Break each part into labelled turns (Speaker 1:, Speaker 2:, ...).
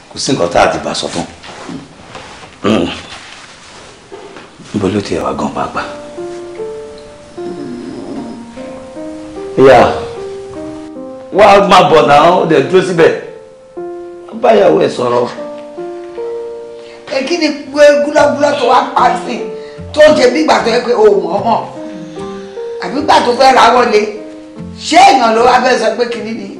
Speaker 1: kò sí nǹkan tá a ti bá sọ tán níbo ló ti ẹ̀wà gan pàápàá. ìyá wá máa bọ̀ náà ó dẹ̀ dúró síbẹ̀ báyàwó ẹ̀ sọ̀rọ̀.
Speaker 2: ẹ kí ni pé gúlọ́gúlọ́ tó wá pa sí tó ń ṣe bí ìgbà tó yẹ pé o mọ̀ ọ́ mọ̀ àbí ìgbà tó fẹ́ ra wọlé ṣé èèyàn ló wá fẹ́ sọ pé kìíní ni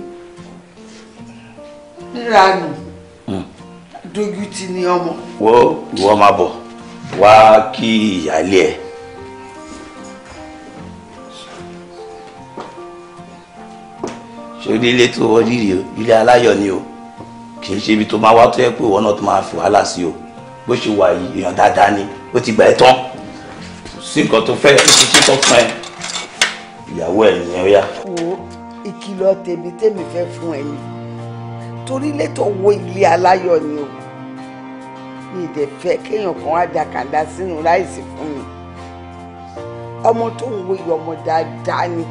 Speaker 2: níranù dojú ti ní ọmọ.
Speaker 1: wo ìwọ máa bọ̀ wá kí ìyáálé ẹ̀. ṣòrí ilé tó wọ rírì o ilé aláyọ̀ ni o kì í ṣe ibi tó máa wá tó yẹ pé ìwọ náà tó máa fi wàhálà sí o bó ṣe wà yìí èèyàn dáadáa ni ó ti gbà ẹ́ tán sí nǹkan tó fẹ́ ó ti ṣe tán fún ẹ ìyàwó ẹ̀ nìyẹn ó yá.
Speaker 2: wo ìkìlọ̀ tèmi tèmi fẹ́ fún ẹ ni torí létò wo ilé aláyọ̀ ni o mi dẹ̀ fẹ́ kéèyàn kan wá da kàńdá sínú láìsí fún mi ọmọ tó ń wo ìyá ọmọ dáadáa ni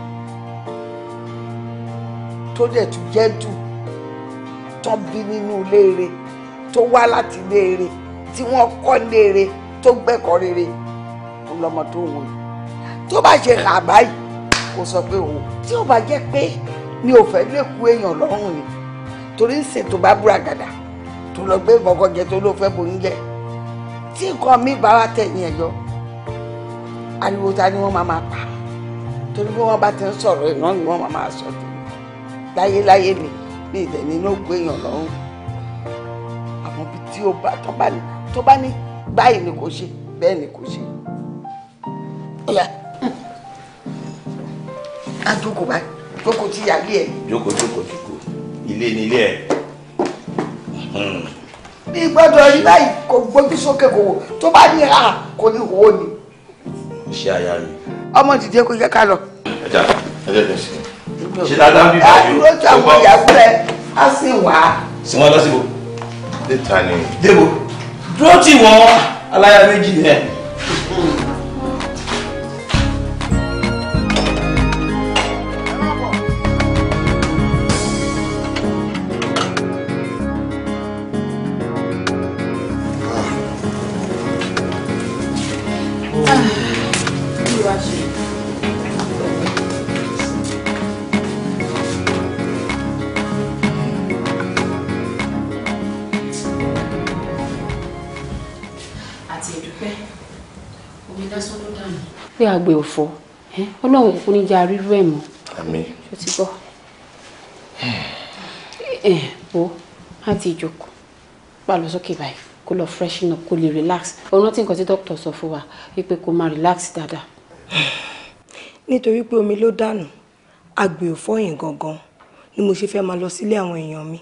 Speaker 2: tó dẹ̀ tún jẹ́dù tán bí nínú léere tó wá láti léere tí wọ́n kọ́ léere tó gbẹ́kọ̀ọ́ rere tó lọ́mọ tó ń wo yìí tó bá ṣe hà báyìí kò sọ pé o tí ó bá jẹ́ pé mi ò fẹ́ lè kú èèyàn lọ́rùn ni torí ń ṣètò bá búra gàdà tó lọ gbé nǹkan jẹ tó ló fẹ́ bóyún jẹ tí nǹkan mi bá wá tẹ̀yìn ẹ̀ yọ ariwo ta ni wọ́n máa máa pa torí bí wọ́n bá ti ń sọ̀rọ̀ ìran ni wọ́n máa máa sọ tó láyéláyé mi ní ìdẹ̀ nínú ògbó èèyàn lọ́rùn àmọ́ bí tí ó bá tó bá ní tó bá ní báyìí ni kò ṣe bẹ́ẹ̀ ni kò ṣe. ọ̀yà á jókòó báyìí jókòó tí yàgbé ẹ̀.
Speaker 1: jókòó jókòó jókòó ilé ni ilé ẹ̀.
Speaker 2: bí gbọ́dọ̀ rí báyìí kò gbójú sókè kò wò tó bá ní ha kò ní wò ó ni.
Speaker 1: iṣẹ́ aya mi.
Speaker 2: ọmọ dìde kó yẹ ká lọ.
Speaker 1: ẹja ẹjẹ bẹ sí. ṣe dáadáa bí báyìí
Speaker 2: àdúró tí àwọn ìyàwó rẹ á sì wá.
Speaker 1: sí wọn lọ síbò.
Speaker 3: níta ni.
Speaker 1: débò dúró tì wọ́n aláya méjì yẹn.
Speaker 4: àti ìdúpẹ́ omi lásán ló dànù.
Speaker 5: pé àgbẹ̀ òfò ẹ́, ọlọ́run kúkú ní jẹ́ arírú ẹ̀ mọ́
Speaker 3: àmì.
Speaker 5: ṣó ti gbọ́. ẹ wo láti ìjókòó pa lọ sókè báyìí kó lọ freshen up kó lè relax òun rántí nǹkan tí dókítà sọ fún wa wípé kó máa relax dáadáa.
Speaker 6: nítorí pé omi ló dànù àgbè ò fọyín gangan ni mo ṣe fẹ́ máa lọ sílé àwọn èèyàn mi.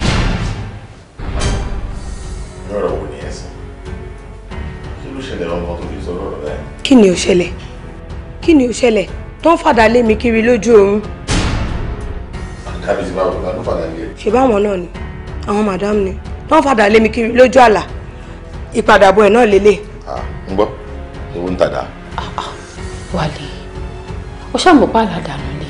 Speaker 3: lọ́rọ̀ wo ni ẹ sọ kí ló ṣẹlẹ̀ ọmọ tó fi sọ lọ́rọ̀ báyìí.
Speaker 6: kí ni ò ṣẹlẹ̀ kí ni ò ṣẹlẹ̀ tó ń fàdà lé mi kiri lójú oorun
Speaker 3: kábíyèsí báwo ló fàdà lé ẹ.
Speaker 6: ṣe báwọn náà ni àwọn madam ni tó ń fàdà lé mi kiri lójú àlà ìpadàbọ̀ ẹ̀ náà lélẹ̀
Speaker 3: ń gbọ́ ewu ń tàdá.
Speaker 5: wálé ó ṣàmùpá àlàdànù ni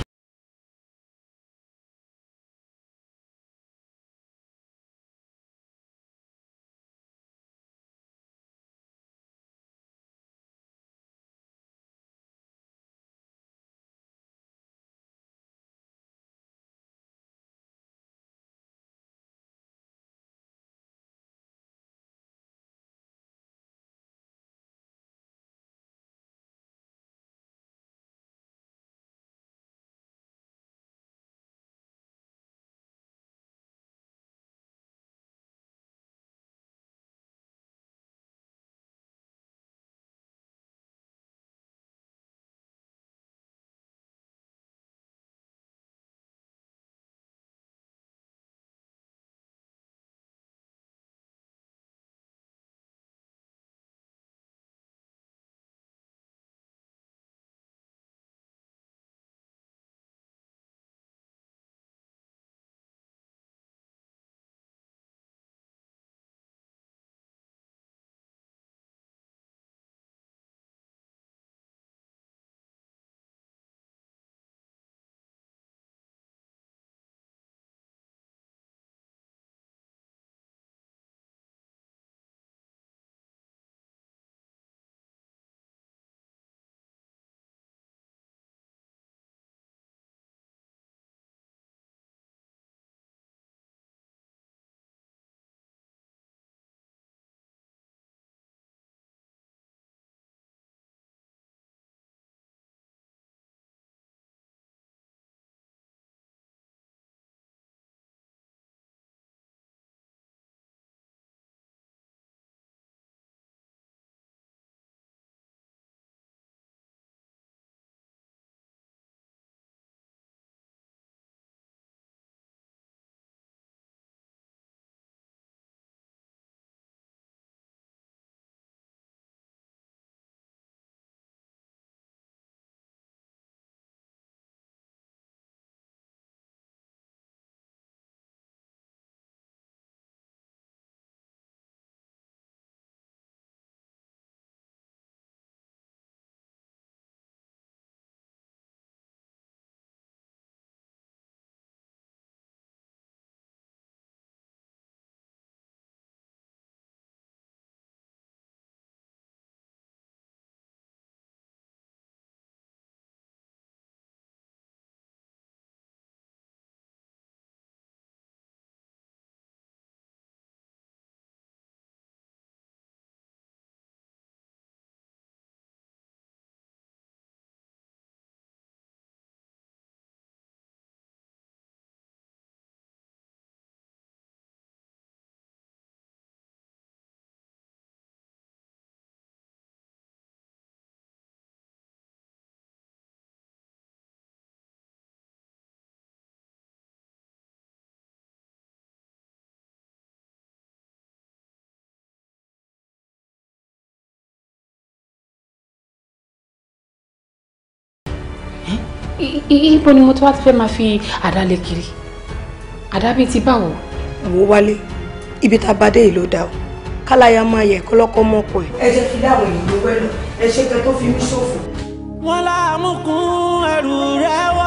Speaker 5: I- i- ibo ni mo tó wá ti fẹ́ máa fi àdá lé kiri àdá bíi ti báwo.
Speaker 6: wò ó wálé ibi tá a bá dé yìí ló dá o káláyà máa yẹ kọ́lọ́kọ́ mọ́kọ ẹ̀. ẹ jẹ́ kí dáwọn èèyàn wẹ́lọ̀ ẹ ṣe kẹ́ tó fi mí ṣòfò.
Speaker 7: wọn láàmúkún ẹrù rẹ wọ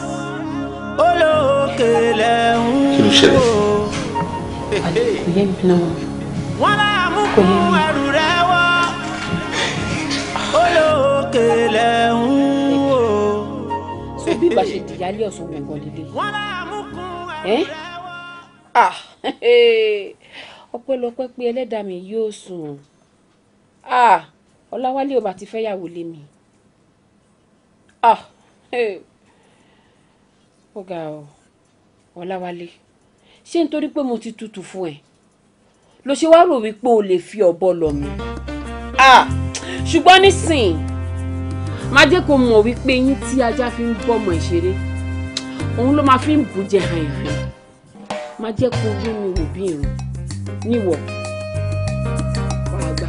Speaker 7: olókè lẹ́hún
Speaker 3: Kí ló ṣẹlẹ̀?
Speaker 5: kò yé mi náà.
Speaker 7: wọn láàmúkún ẹrù rẹ wọ olókè lẹ́hún o.
Speaker 5: so bí ìgbà ṣe dìyálé ọ̀sán gbọ̀ngàn lélẹ̀.
Speaker 7: wọn láàmúkún ẹrù
Speaker 5: ẹ́
Speaker 7: rẹ wọ.
Speaker 5: ah ọpẹ́lọpẹ́ pé ẹlẹ́dàá mi yóò sùn ah ọláwálé ò bá ti fẹ́ yàwó lé mi ah ó ga ọ ọláwálé ṣé nítorí pé mo ti tutù fún ẹ ló ṣe wá rò wípé o lè fi ọ̀bọ lọ̀ mí ah ṣùgbọ́n nísìn má jẹ́ kó mọ̀ wípé yín tí ajá fi ń bọ́mọ ìṣeré òun ló máa fi ń bù jẹ hàn hàn má jẹ́ kó rí mi wò bí irun níwọ̀ wàá gbà.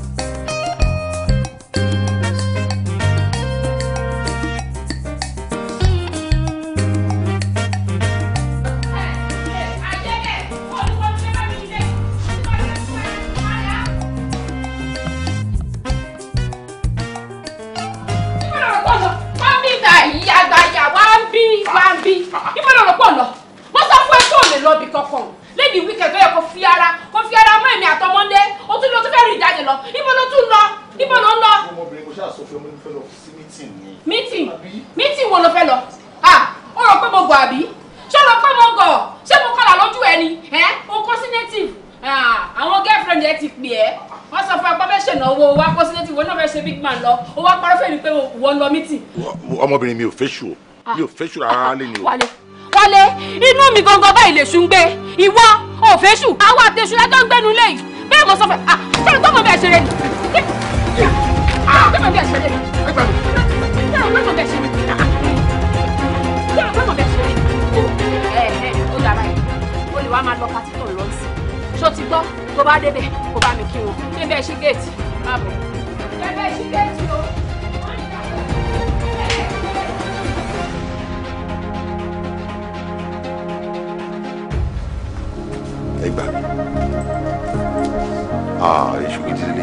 Speaker 8: Ibo ló rò pọ̀ lọ? Mo sọ fún ẹ kó o lè lọ ibì kankan lẹ́yìn wíkẹ̀ tó yẹ kó fi ara kó fi ara mọ́ èmi àtọmọ́ndé ó tún lọ tún fẹ́ rìn jáde lọ ibo ló tún lọ ibo ló ń lọ.
Speaker 3: ọmọbìnrin kò ṣáà sọ fún ọmọ ìfẹ́ lọ sí mítìn ni.
Speaker 8: mítìn mítìn wo ló fẹ́ lọ ah ó rò pé mo gọ̀ àbí ṣé ó rò pé mo gọ̀ ṣé mo kọlà lójú ẹ ni ẹ o kó sí native ah àwọn girlfriend ẹ ti pè ẹ́ wọ́n sọ fún ẹ pé fẹ́ ṣènáwó wa kó sí native wọn náà fẹ́ ṣe big man lọ ó wá parọ́ fẹ́ mi pé wọ́n lọ mítìn.
Speaker 3: ọmọbìnrin mi ò fẹ́ ṣù o mi ò fẹ́ ṣù rárá lé ni o.
Speaker 8: wálé wálé inú mi gangan báyìí lè ṣùn gbé ìwọ òféṣù àwọn àtẹṣù lájọ ń gbẹnu lẹ́yìn bẹ́ẹ̀ mo sọ fẹ́ ah sọ̀rọ̀ tó mọ̀ bẹ́ẹ̀ ṣeré ni sọ̀rọ̀ tó mọ̀ bẹ́ẹ̀ ṣeré ni sọ̀rọ̀ tó mọ̀ bẹ́ẹ̀ ṣeré ni sọ̀rọ̀ tó mọ̀ bẹ́ẹ̀ ṣeré ni ẹ ẹ ó dára yìí ó lè wá máa lọ pátí tó ń lọ sí ṣó ti gbọ́ tó bá débẹ̀ kó bá mi kí wọn ṣé bẹ́ẹ̀ ṣí géètì má bọ̀ ṣé bẹ́ẹ̀ ṣí géètì o.
Speaker 3: ẹ gbà ah èṣù gidi lè.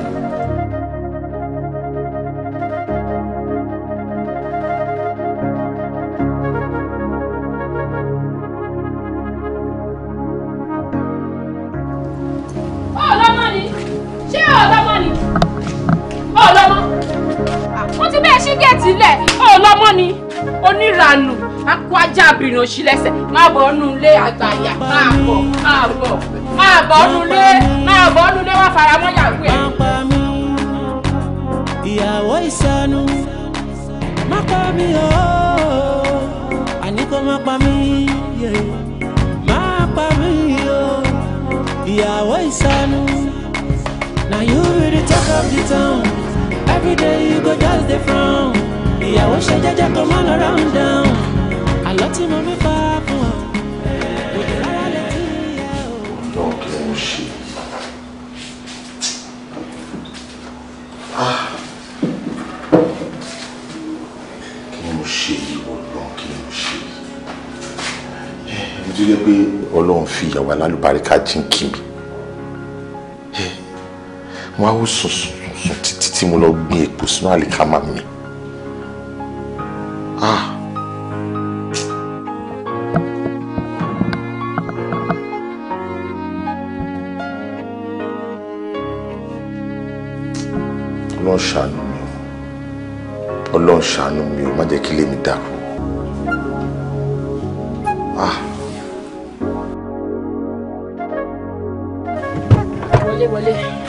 Speaker 8: ọlọ́mọ ni ṣé ọlọ́mọ ni ọlọ́mọ wọ́n ti bẹ́ẹ̀ ṣí géètì lẹ̀ ọlọ́mọ ni oníranù akọ ajá abìnrin òṣì lẹ́sẹ̀ máa bọ̀ ọ́nú ilé àgbàyà máa bọ̀ máa bọ̀ máa bọ̀ ọ́nú ilé máa bọ̀ ọ́nú ilé wá fara mọ́ yàgò ẹ̀.
Speaker 7: má pa mí ìyàwó ìsanu má pa mí o àní kó má pa mí yeah. má pa mí o ìyàwó ìsanu na you be the talk of the town every day you go just dey frown ìyàwó ṣe jẹ́jẹ́ kó má lọ round down àlọ́ tí mo mi pa fún ọ kò dé rárá létí ẹ o.
Speaker 3: ọ̀dọ́ kí ló ń ṣe. Ah. kí ni mo ṣe yìí ọlọ́run kí ni mo ṣe yìí. mo ti rí pé ọlọ́run fi ìyàwó alálùbáríkà jíǹkì mi. mo á wò sùn sùn sùn títí tí mo lọ gbin èpò sínú àlìkámà mi. Ah. ọlọ́run ṣàánú mi o ọlọ́run ṣàánú mi o má jẹ́ kí ilé mi dàrú ah
Speaker 5: wọlé wọlé.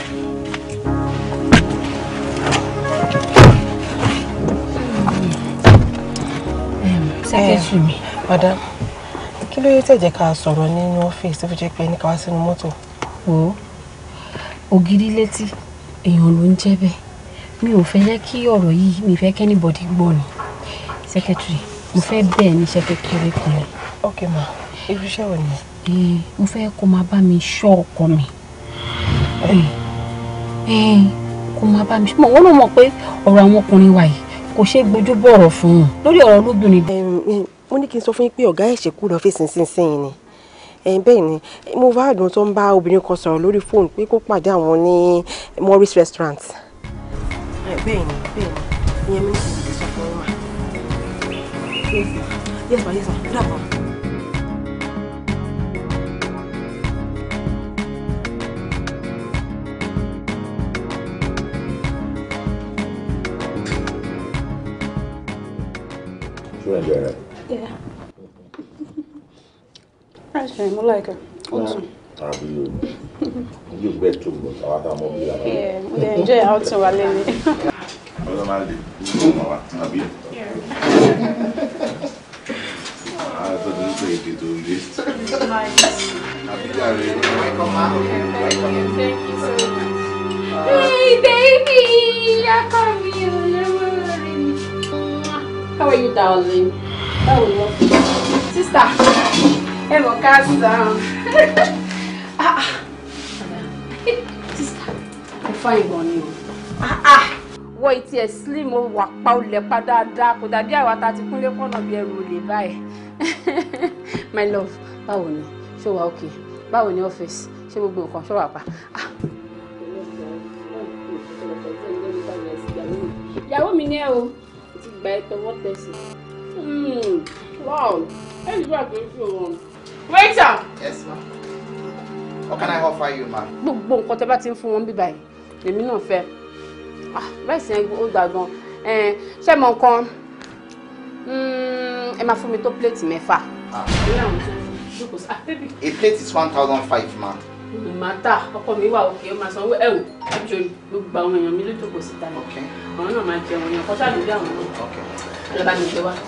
Speaker 5: sẹ́kẹ̀tì mi.
Speaker 9: madam kí ló yẹ tẹ̀jẹ̀ ká sọ̀rọ̀ nínú ọ́fíìsì tó fi jẹ́ pé ní ká wá sínú mọ́tò.
Speaker 5: wò ó ògiri létí èèyàn ló ń jẹ́ bẹ́ẹ̀ mi ò fẹ́ jẹ́ kí ọ̀rọ̀ yìí mi fẹ́ kẹ́nìbọ̀dì gbọ́ ni sẹ́kẹ̀tìrì mo fẹ́ bẹ́ẹ̀ níṣẹ́ kékeré kan ni
Speaker 9: ok ma irú iṣẹ́ wo ni.
Speaker 5: Eh, mo fẹ́ kó máa bá mi ṣọ́ ọkọ mi Eh, eh, kó máa bá mi ṣọ́ wọ́n ló mọ̀ pé ọ̀rọ̀ àwọn ọkùnrin wa yìí kò ṣeé gbójú bọ̀rọ̀ fún un lórí ọ̀rọ̀ lóbìnrin.
Speaker 9: mo ní kí n sọ fún yín pé ọ̀gá ẹ̀ṣẹ̀ kú lọ fèsì sínsìn ni ẹ̀yin bẹ́ẹ̀ ni mo bá àdùn tó ń bá obìnrin kan sọ̀rọ̀ lórí fóònù pé kó pàdé àwọn ní Morris restaurant. bẹ́ẹ̀ ni bẹ́ẹ̀ ni ìyẹn mi ní kí n sọ fún yín mà. yes ma yes ma good afternoon.
Speaker 3: Ṣé ẹ̀ ń bẹ̀rẹ̀?
Speaker 10: Yeah. That's fine. I like her. Also.
Speaker 3: Àbí o. Ojú bẹ́ẹ̀ tó gbọ́, àwọn àtàwọn ọmọ bíi àwọn.
Speaker 10: Yeah. We enjoy outing while in it.
Speaker 3: Ọlọ́ máa lè ní ọmọ wa, àbí? Àwọn tó ti ń pè èdè tó lé. Àbí jáde.
Speaker 8: Hey, baby! I come here. How are you, darling? How are you? Sister, ẹ mọ̀ ká sàn. Ah, ah. Sister, ẹ fine gan ni o. Ah, ah. Wọ ìtì ẹ̀ slim o wà pa olè pa dáadáa kò dàbí àwa ta ti kúnlé kọ́nà bí ẹrù olè báyìí. My love, báwo ni? Ṣé o wà okay? Báwo ni ọ́fíìsì? Ṣé gbogbo nǹkan ṣọ́ wà pa? Ah, ìyàwó mi ní ẹ o ti gbà ẹ tọwọ́ tẹsí. wow ẹ ní bá tó fi wọn. waiter.
Speaker 11: Yes, ma'am. What can I offer you, ma'am?
Speaker 8: gbogbo nǹkan tẹ bá ti ń fún wọn bí báyìí èmi náà fẹ́ Ah, bẹ́ẹ̀ sì yẹn ó gbà gan Eh, ṣé mọ nǹkan Mm, ẹ máa fún mi tó pléètì mẹ́fà. Ìyá àwọn tó ń jókòó sí- Ah, baby.
Speaker 11: A plate is 1,005, ma'am.
Speaker 8: màtá ọkọ mi wà òkè ó máa sanwó ẹ wò ẹjọ gbogbo àwọn èèyàn mi ló jókòó síta ni àwọn náà máa jẹun ní ọkọ ṣáà lórí àwọn náà lọba mi gbé wá.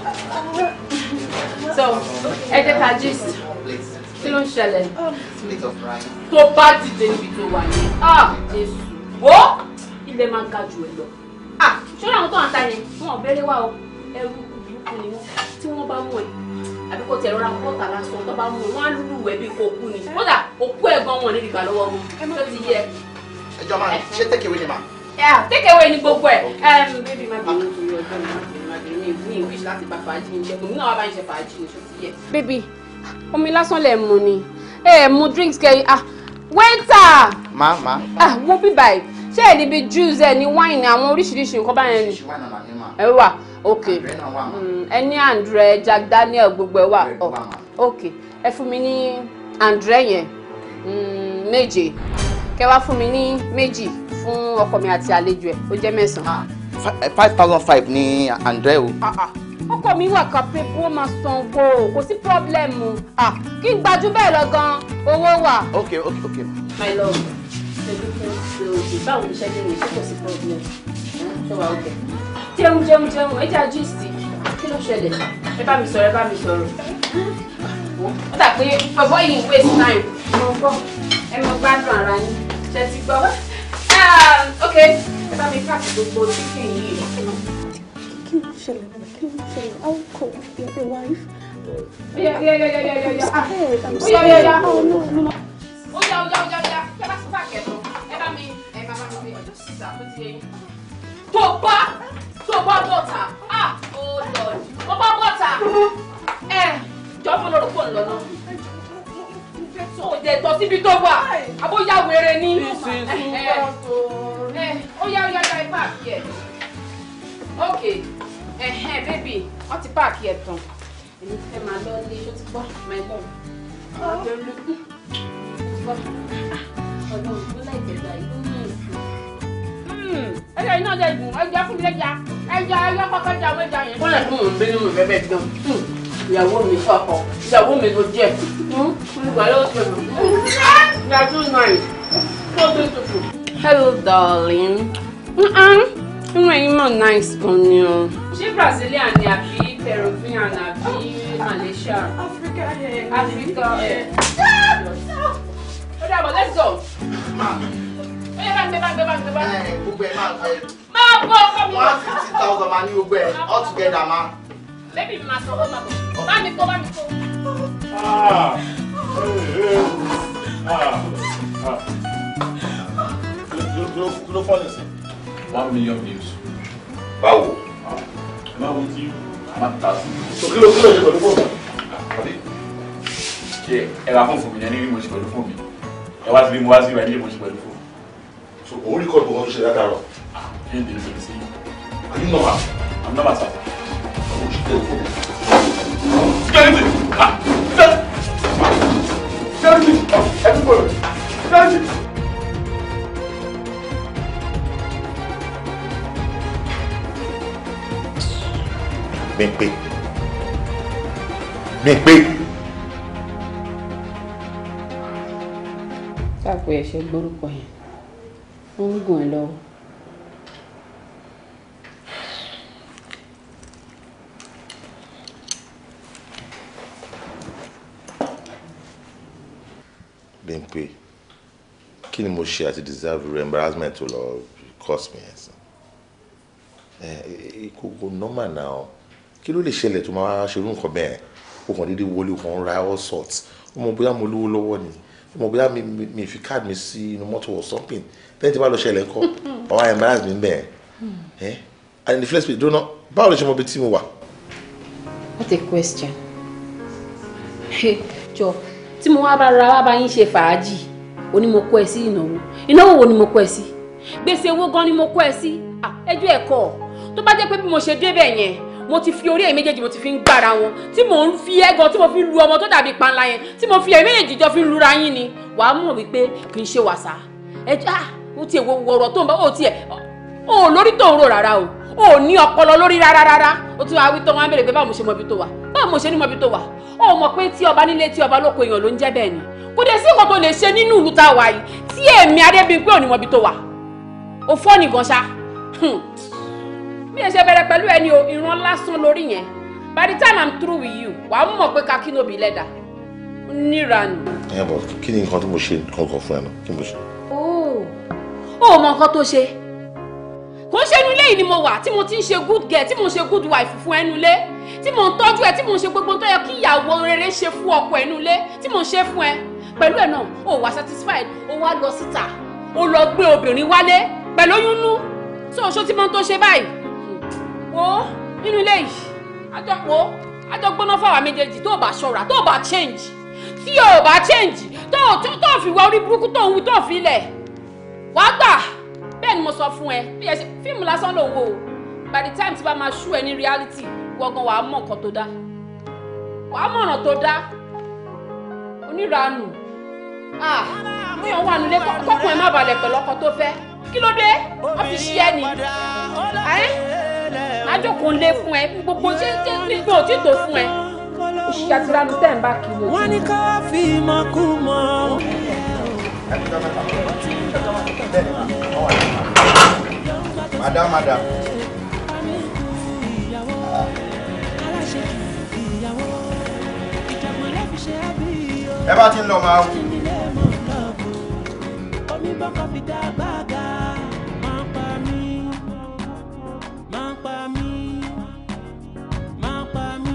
Speaker 8: so ẹ jẹ́ ká gist kí ló ń ṣẹlẹ̀
Speaker 11: Plate of rice.
Speaker 8: tó bá dìde níbi tó wà ní ah jésù wo ilé máa ń ga jù ẹ lọ ah ṣọlá àwọn tó ń ta yẹn wọn ò bẹ̀rẹ̀ wá o ẹrú burúkú ni wọn tí wọn bá mú ẹ àbí kò tẹ̀rọ ra kọ́ta lásán tó bá mú ẹ wọn á lùlù ẹ bí kò kú ni kódà òkú ẹ̀ gan wọn níbi ìgbà lọ́wọ́ wọn tó ti yẹ
Speaker 11: Ẹ jọ̀ọ́, ma'am, ṣé take away ni, ma'am?
Speaker 8: Yeah, take away ni gbogbo ẹ̀. Um, baby má bínú torí ọjọ́ mi má bínú má bínú ní ní wish láti bá fàájì ní ṣẹ́gun náà wá bá ń ṣe fàájì ní ṣọ́tí yẹ. Baby, omi lásán lẹ̀ mu ni. Ẹ mu drinks kẹ́ ah waiter!
Speaker 11: Ma, ma.
Speaker 8: Ah wo bí báyìí ṣé ẹ̀ níbi juice ẹ̀ ní wine àwọn oríṣiríṣi nǹkan báyẹn ni.
Speaker 11: Why not, ma'am?
Speaker 8: Ẹ wà ok
Speaker 11: Àdúrà náà wà, ma'am.
Speaker 8: Mm, ẹ ní Andre Jack Daniel gbogbo ẹ wà Oh, ok ẹ fún mi ní Andre yẹn Mm, méje kẹ wá fún mi ní méjì fún ọkọ mi àti àlejò ẹ ó jẹ́ mẹ́sàn-án.
Speaker 11: Fi- eh, 5,005 ni Andre o.
Speaker 8: ọkọ mi wà kápẹ́ bó máa san owó kò sí pọ́blẹ́mù Ah, kí n gbajú bẹ́ẹ̀ lọ gan owó wà.
Speaker 11: Okay, okay, okay. ma'am.
Speaker 8: my love ṣèlú fún ṣe òjì báwo ni iṣẹ́ lè rìn ṣé kò sí pọ́blẹ́mù ṣé wàá òkè. jẹun jẹun jẹun ẹ jẹ́ gist kí ló ṣẹlẹ̀ ẹ bá mi sọ̀rọ̀ ẹ bá mi sọ̀rọ̀. ó dà pé bọ̀bọ̀ yìí ń waste time mo gbọ́ ẹ mọ gbádùn ara yín ṣe ti gbọ́. Ah, ok ẹ bá mi pàṣẹ gbogbo chicken yìí.
Speaker 10: Kí ló ṣẹlẹ̀ náà? Kí ló ṣẹlẹ̀? How come you're the wife?
Speaker 8: Yeah, yeah, yeah, yeah, yeah, yeah. Ah,
Speaker 10: Hey, I'm
Speaker 8: oh, yeah, yeah, yeah.
Speaker 10: Oh, no, no, no.
Speaker 8: Ó yá, ó yá, ó yá, ó yá. Ṣé bá ti pààkì ẹ̀ tán? Ẹ bá mi, ẹ bá bá mi fi ọjọ́ sísà tó ti yẹn. Tó bá tó bá bọ̀tà. Ah, oh Lord. Tó bá bọ̀tà. Ẹ jọ fún lórí fóònù lọ́nà. Ó jẹ tọ́ síbi tó wà. Àbóyá wèrè ni. Ẹ ẹ ó yá, ó yá, ó yá, ẹ pààkì ẹ̀. Ok, ẹ̀hẹ́n bébì, wọ́n ti pààkì ẹ̀ tán. Èmi fẹ́ máa lọ ilé, ṣó ti gbọ́? My love. Àwọn ọjọ́ ló kú ẹja iná jẹ ìdùn ẹja fún mi lẹja ẹja ẹja kọkọ ẹja àwọn ẹja yẹn. wọ́n lè fún òun bínú mi bẹ́ẹ̀ bẹ́ẹ̀ gan ìyàwó mi ọkọ ìyàwó mi ló jẹ olùgbà ló ṣe mọ. you are too nice so beautiful. hello darling. inú ẹ̀yin mọ̀ nice gan ni o. ṣé brazilian ni àbí peruvian àbí malaysia. africa africa. ó dàbọ̀ let's go. ó yẹ bá ń gbé bá ń gbé bá ń gbé bá ń gbé.
Speaker 11: Eh, Gbogbo ẹ̀ máa ẹ
Speaker 8: máa bọ̀ ọkọ mi.
Speaker 11: one fifty thousand máa ní gbogbo ẹ̀ all together ma.
Speaker 8: bébì mi máa sọ ó máa bọ̀ bá mi kó bá mi kó.
Speaker 3: Kí ló fọ́ nísìn?
Speaker 12: one million views.
Speaker 1: báwo
Speaker 3: am I with you I'm at thousand. so kí ló kí ló ṣe pẹ̀lú fóònù. àbí
Speaker 12: ṣe ẹ ra fún fún mi ní ẹni bí mo ṣe pẹ̀lú fún mi ẹ wá sí bí mo wá sí ìwà ilé mo ṣe pẹ̀lú fún.
Speaker 3: so òun rí kọ́ọ̀dù kan tó ṣe látàrọ.
Speaker 12: ṣé n tẹ̀lé pẹ̀lú sí.
Speaker 3: are you normal.
Speaker 12: I'm normal sir.
Speaker 3: ọmọ òṣìṣẹ́ òfóònù.
Speaker 12: security ah
Speaker 3: security everybody security. Bímpé Bímpé
Speaker 5: sáàpù ẹ̀ ṣe gbórúkọ yẹn wọ́n ń gùn ẹ̀ lọ́wọ́.
Speaker 3: Bímpé kí ni mo ṣe àti deserve your embarrassment to lọ cost me ẹ̀sìn ẹ̀ kókó normal now kí ló lè ṣẹlẹ̀ tó máa ṣerú nǹkan bẹ́ẹ̀ o kàn déédéé wọlé o kàn ra all sorts o mọ̀ bóyá mo lówó lọ́wọ́ ni o mọ̀ bóyá mi mi mi fi card mi sí inú mọ́tò or something lẹ́yìn tí bá lọ ṣẹlẹ̀ ńkọ́ àwọn embarrass mi bẹ́ẹ̀ ẹ̀ and in the first place dúró náà báwo lè ṣe mọ ibi tí mo wà.
Speaker 5: what a question. jọ tí mo wá bá ra wá bá yín ṣe fàájì ó ní mo kó ẹ sí ìnáwó ìnáwó wo ni mo kó ẹ sí gbèsè owó gan ni mo kó ẹ sí Ah, ẹjọ́ ẹ̀kọ́ tó bá jẹ́ pé bí mo ṣe débẹ̀ yẹn mo ti fi orí ẹ̀ méjèèjì mo ti fi ń gbára wọn tí mò ń fi ẹ̀gàn tí mo fi ń lu ọmọ tó dàbí panla yẹn tí mo fi ẹ̀ méjèèjì jọ fi ń lura yín ni wàá mọ̀ wípé kì í ṣe wàsá ẹjọ́ ah ó tiẹ̀ wo ọ̀rọ̀ tó ń bá ó tiẹ̀ ó lórí tó ń rò rárá o ó ní ọpọlọ lórí rárá rárá ó tún wá wí tán wọn á bèrè pé báwo mo ṣe mọ ibi tó wà báwo mo ṣe ní mọ ibi tó wà ó mọ̀ pé tí ọba nílé tí ọba lóko èèyàn ló ń jẹ́ bẹ́ẹ̀ ni kò dé sí nǹkan tó lè ṣe nínú ìlú tá a wà yìí tí èmi Adébímpé ò ní mọ ibi tó wà ó fọ́ nìkan ṣá bí ẹ ṣe bẹ̀rẹ̀ pẹ̀lú ẹni o ìran lásán lórí yẹn by the time i'm through with you wà á mọ̀ pé kakí nóbi lẹ́dà níranù.
Speaker 3: ẹ bọ kí ni nǹkan tí mo ṣe kankan fún ẹ náà kí ni mo ṣe.
Speaker 5: ó ò mọ nǹkan tó ṣe kò ń ṣe inú ilé yìí ni mo wà tí mo ti ń ṣe good girl tí mo ń ṣe good wife fún ẹnu ilé tí mo ń tọ́jú ẹ tí mo ń ṣe gbogbo tó yẹ kí ìyàwó rere ṣe fún ọkọ ẹnu ilé tí mo ń ṣe fún ẹ pẹ̀lú ẹ̀ náà ó wà satisfied ó wá lọ síta ó lọ gbé obìnrin wálé pẹ̀lú oyún nú tó oṣó tí mo ń tó ṣe báyìí wo nínú ilé yìí àjọ wo àjọ gbóná fáwọn méjèèjì tó o bá ṣọ́ra tó o bá change tí o bá change tó o tó o fi wá orí burúkú tó o wí tó o fi lẹ̀ wàá gbà bẹ́ẹ̀ ni mo sọ fún ẹ bí ẹ ṣe fíìmù lásán ló ń wò ó by the time tí bá máa ṣú ẹ ní reality gbọ̀ngàn wàá mọ̀ nǹkan tó dá wàá mọ̀ ọ̀nà tó dá oníranù ah bóyá wà nílé kọ́kùn ẹ má balẹ̀ pẹ̀lú ọkọ tó fẹ́ kí ló dé wọ́n fi ṣí ẹ ní ẹ́ àjọkò ń lé fún ẹ gbogbo ṣé ṣé gbígbó ò tí tó fún ẹ oṣù àtiranu tẹ̀ ń bá kiri ojú.
Speaker 7: wọ́n ní ká fi mọ́ kú mọ́.
Speaker 11: madam madam. ẹ bá ti ń lọ máa wù.
Speaker 7: omi bọ́kọ̀ fi dá gbàgà máa pa mí máa pa mí máa pa mí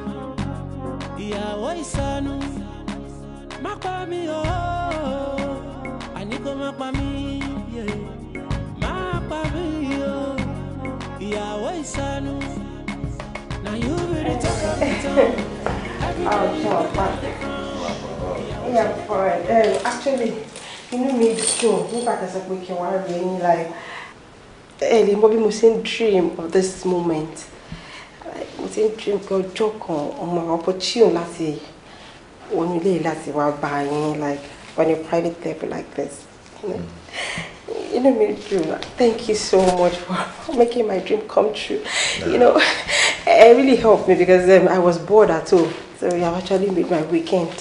Speaker 7: ìyàwó ìsọnù máa pa mí o àní kó máa pa mí yeah. máa pa mí o ìyàwó ìsọnù na you be the talk of the town.
Speaker 6: Oh, sure, fine. Yeah, fine. Um, actually, inú mi dùn nígbà tí a sọ pé kí n wá rí ẹyin like ẹ lè mọ bí mo ṣe ń dream of this moment Like, mo ṣe ń dream pé ọjọ́ kan ọmọ opportune láti wọnú ilé yìí láti wá bá yín like on a private level like this. You know? Inú mi dùn. Thank you so much for making my dream come true. You know, it really helped me because um, I was bored at home. So you have actually made my weekend.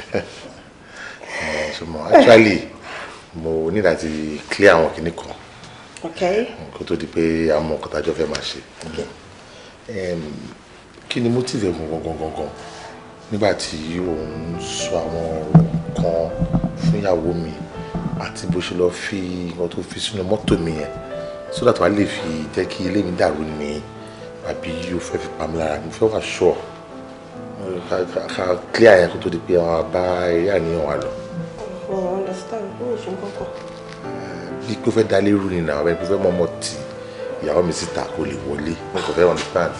Speaker 3: ṣùgbọ́n actually mo ní láti clear àwọn kìnnì kan
Speaker 6: Okay?
Speaker 3: kó tó di pé a mọ nǹkan tájọ fẹ́ máa ṣe Em, kí ni motive ẹ̀ gangan gangan gangan nígbà tí òun sọ àwọn ọ̀rọ̀ kan fún ìyàwó mi àti bó ṣe lọ fi nǹkan tó fi sínú mọ́tò mi yẹn so that wàá lè fi jẹ́ kí ilé mi dàrú ni àbí o fẹ́ fi pa mí lára mo fẹ́ wà sure ká ká- ká clear yẹn kó tó di pé àwọn bá eré àníyàn wa lọ
Speaker 6: I understand. Who is your uncle?
Speaker 3: bí pé ó fẹ́ dalé rú ni nà ọ̀rẹ́ pé ó fẹ́ mọ ọmọ tì ìyàwó mi síta kó lè wọlé mo kò fẹ́ understand.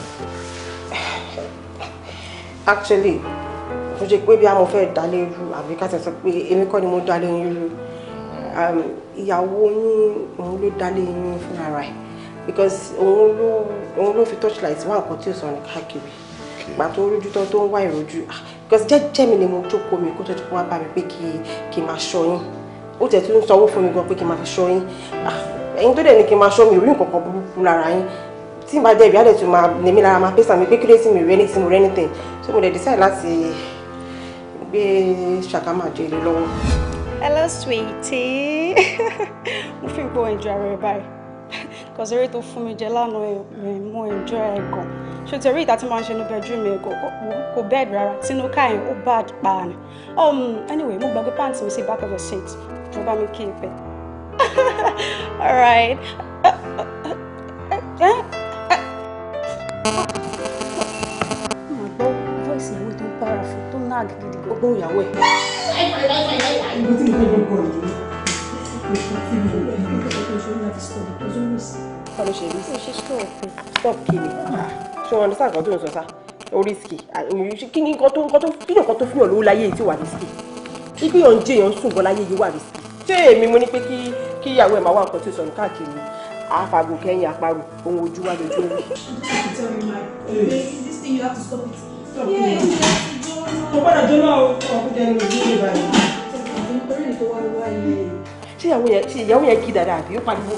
Speaker 9: actually kò ṣe pé bí a mo fẹ́ dalé irú àbí ká tẹ̀ sọ pé èmi kọ́ ni mo dalé yín irú um, ìyàwó yín òun ló dálé yín fúnra rẹ̀ because òun ló òun ló fi torchlight wá nǹkan tí ò sọ ní káàkiri ìgbà tó rújú tán tó ń wá ìrojú ah, because jẹ́jẹ́ mi ni mo jókòó mi kó tó ti kó wá bá mi pé kí kí n máa ṣọ́ yín ó tẹ̀ tún sanwó fún mi gan pé kí n máa fi ṣọ́ yín Ah, ẹ̀yin tó dẹ̀ ní kí n máa ṣọ́ mi ò rí nǹkan kan burúkú lára yín tí n bá dẹ̀ bí á dẹ̀ tún máa nèmi lára máa pèsè àmì pé kí ló sì mi rí ẹni tí mo rí anything so mo dẹ̀ decide láti gbé ṣàkámà jẹ ilé lọ́wọ́.
Speaker 10: Hello, sweetie. mo fi gbọ́ enjoy ara rẹ báyìí. Cause eré tó fún mi jẹ lánàá ẹ̀ mo enjoy ẹ̀ gan. Ṣé o ti rí ìta tí máa ń ṣe ní bedroom ẹ̀ kò kò bed rárá? Tinú ká yẹn ó bad pa ni. Um, anyway, mo gbàgbé pants mi sí back of the seat. Mo bá mi kí n pẹ́. Alright. Mo gbọ́ voice ìyàwó tó ń para fún tó ń nag gidi gan.
Speaker 9: Ó gbóhùn ìyàwó ẹ̀.
Speaker 10: Ibo tí mo fẹ́ gbọ́ ọ̀rọ̀ yìí.
Speaker 9: Báwo ló ṣe rí sí?
Speaker 10: Mo ṣe stop ẹ̀.
Speaker 9: Stop kiri. Ṣé wọn understand nǹkan tó ń sọ sá? O risky. Kí ni nǹkan tó nǹkan tó kí ni nǹkan tó fihàn lówó láyé yìí tí wà risky? Ibi yàn ń jẹ yàn ń sùn gan láyé yìí wà risky. Ṣé èmi mo ní pé kí kí ìyàwó ẹ̀ máa wá nǹkan tí ó sọnù káàkiri? Àfàgùn kẹ́yìn àparò, ohun ojú wa lójú orí.
Speaker 10: This thing you have to stop it. Stop
Speaker 9: Yeah,
Speaker 10: it.
Speaker 9: Mo gbọ́dọ̀ jóná o, ọkùnrin ẹni ojú ìlú báyìí.
Speaker 10: Nítorí èyí tó wá wá ilé.
Speaker 9: Ṣé ìyàwó yẹn ṣe ìyàwó yẹn kí dáadáa àbí ó pariwo?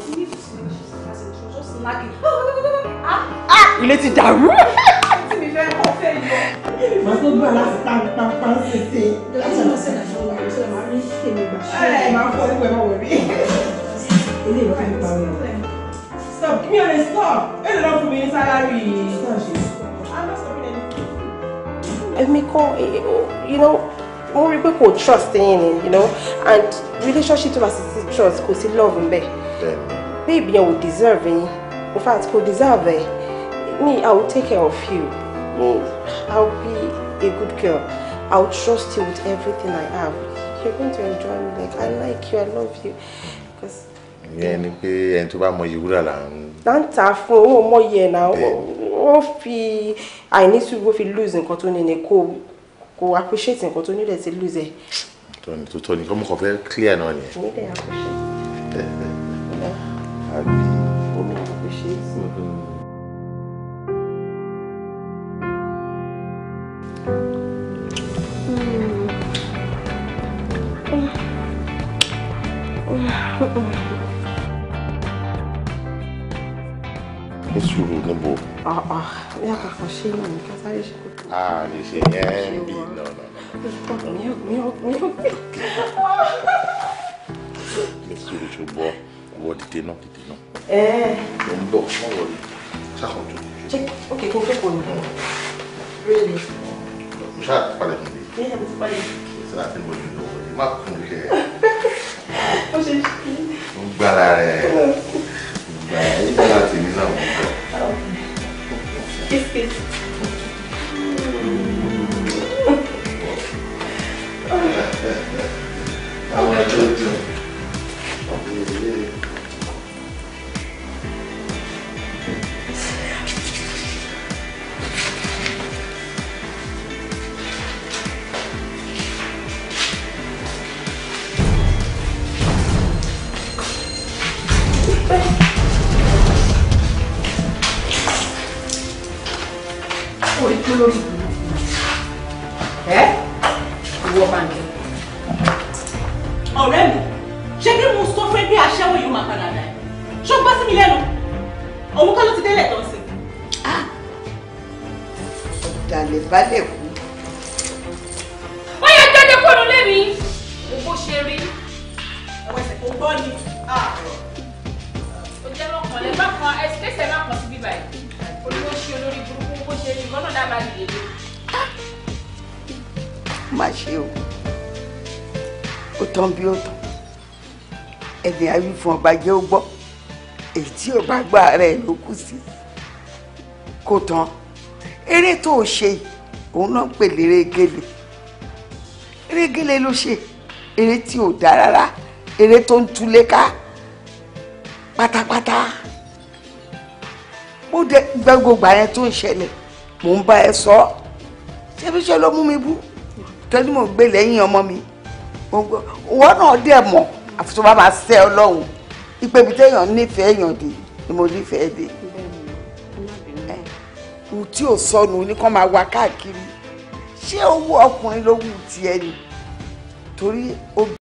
Speaker 9: Ilé ti dàrú.
Speaker 10: Tí mi fẹ́ kọ́ fẹ́ yọ.
Speaker 9: Màá tó gbà láti pa pa pa ń ṣèṣe.
Speaker 10: Láti lọ sí ìdájọ́ wa, ṣe máa rí èmi gbà.
Speaker 9: Ẹ máa fọ́ nípa ẹ̀ máa wọ̀ rí.
Speaker 10: Ilé ìwé fẹ́ pa mi.
Speaker 9: Stop, give me a stop. Ẹ lè lọ fún mi ní sálárì. Èmi kọ́, you know, mo rí pé kò trust yín ni, you know, and relationship tó bá sì sí trust kò sí love ń bẹ̀. Babe yẹn ò deserve yín. In fact, kò deserve ẹ̀. Me, I will take care of you. Me, I will be a good girl. I will trust you with everything I have. You're going to enjoy me. Like, I like you, I love you. Because
Speaker 3: ìyẹn ni pé ẹni tó bá mọ iye wúrà là ń
Speaker 9: láǹtà fún owó ọmọye ẹ̀ náà wọ́n fi àìní sùúrù wọ́n fi lose nǹkan tó ní ni kò kò appreciate nǹkan tó nílẹ̀ ti lose ẹ̀.
Speaker 3: tọ́ni tó tọ́ni kọ́mọ kan fẹ́ clear náà nìyẹn.
Speaker 9: Ní dẹ̀ appreciate.
Speaker 3: àbí
Speaker 9: Omi appreciate.
Speaker 3: ní sùúrù níbo
Speaker 9: Ah ah, ní àkàkọ́ ṣé náà ní ká sáré ṣe kó.
Speaker 3: a lè ṣe yẹn bí náà náà
Speaker 9: Mi ò mi ò mi ò.
Speaker 3: ní sùúrù tó gbọ́ wọ dìde náà dìde náà
Speaker 9: Ẹ
Speaker 3: ló ń bọ̀ wọ́n wọlé ṣàkóso
Speaker 9: ṣé ok kí n tó kò ní. Really?
Speaker 3: mo ṣáà palẹ̀ mi lé
Speaker 9: Ní ẹ̀bùn ti parí.
Speaker 3: ṣe láti mọ ìlú lọ́wọ́ yìí má kún kẹ́
Speaker 9: Ó ṣe ṣe.
Speaker 3: ń gbára rẹ̀ gbà yín dára tèmi náà mọ̀ bọ̀.
Speaker 9: Kiss kiss.
Speaker 3: àwọn ẹjọ́ jù
Speaker 8: orí tó lórí ìlú ẹ ìwọ báńkì.
Speaker 13: ọ̀rẹ́ mi ṣé kí mo sọ fún ẹ bí aṣẹ́wó yìí ó máa padà dà ẹ́ ṣó gbọ́ sí mi lẹ́nu òun kọ́ ló ti délẹ̀ tó ń sìn.
Speaker 2: Ọ̀dàlẹ̀ balẹ̀ kú.
Speaker 8: ó yẹ jáde kúrò lé mi. mo bó ṣe rí.
Speaker 13: ẹ̀wọ̀n ẹsẹ̀ kò gbọ́ ni.
Speaker 8: ó jẹ́ lọ́kàn lẹ́ bá kan ẹsẹ̀ náà kan sí bíbá yìí. olówó ṣe olórí burúkú bó ṣe rí ìgbọ́nà dábàá dìde.
Speaker 2: Má ṣe o. Ó tán bí ó tán. Ẹni àwí fún ọba jẹ́ ó gbọ́. Èyí tí ò bá gbà rẹ̀ ló kù sí. Kò tán. Eré tó o ṣe yìí, òun náà ń pè léré gèlè. Eré gèlè ló ṣe. Eré tí ò dá rárá. Eré tó ń túlé ká. Pátápátá. ó dé gbẹ́gbẹ́gbà yẹn tó ń ṣẹlẹ̀ mò ń bá ẹ sọ ọ́ ṣé bí ṣe ló mú mi bú tọ́jú mò ń gbé lẹ́yìn ọmọ mi Mo ń gbọ́- ìwọ náà dẹ̀ mọ̀ àfi tó bá máa ṣẹ́ ọlọ́run ipe ibi téèyàn nífẹ̀ẹ́ èèyàn dé ni mo nífẹ̀ẹ́ dé Ẹ, ohun tí ò sọnù ní kán máa wá káàkiri ṣé owó ọkùnrin ló wù tiẹ̀ ni torí obì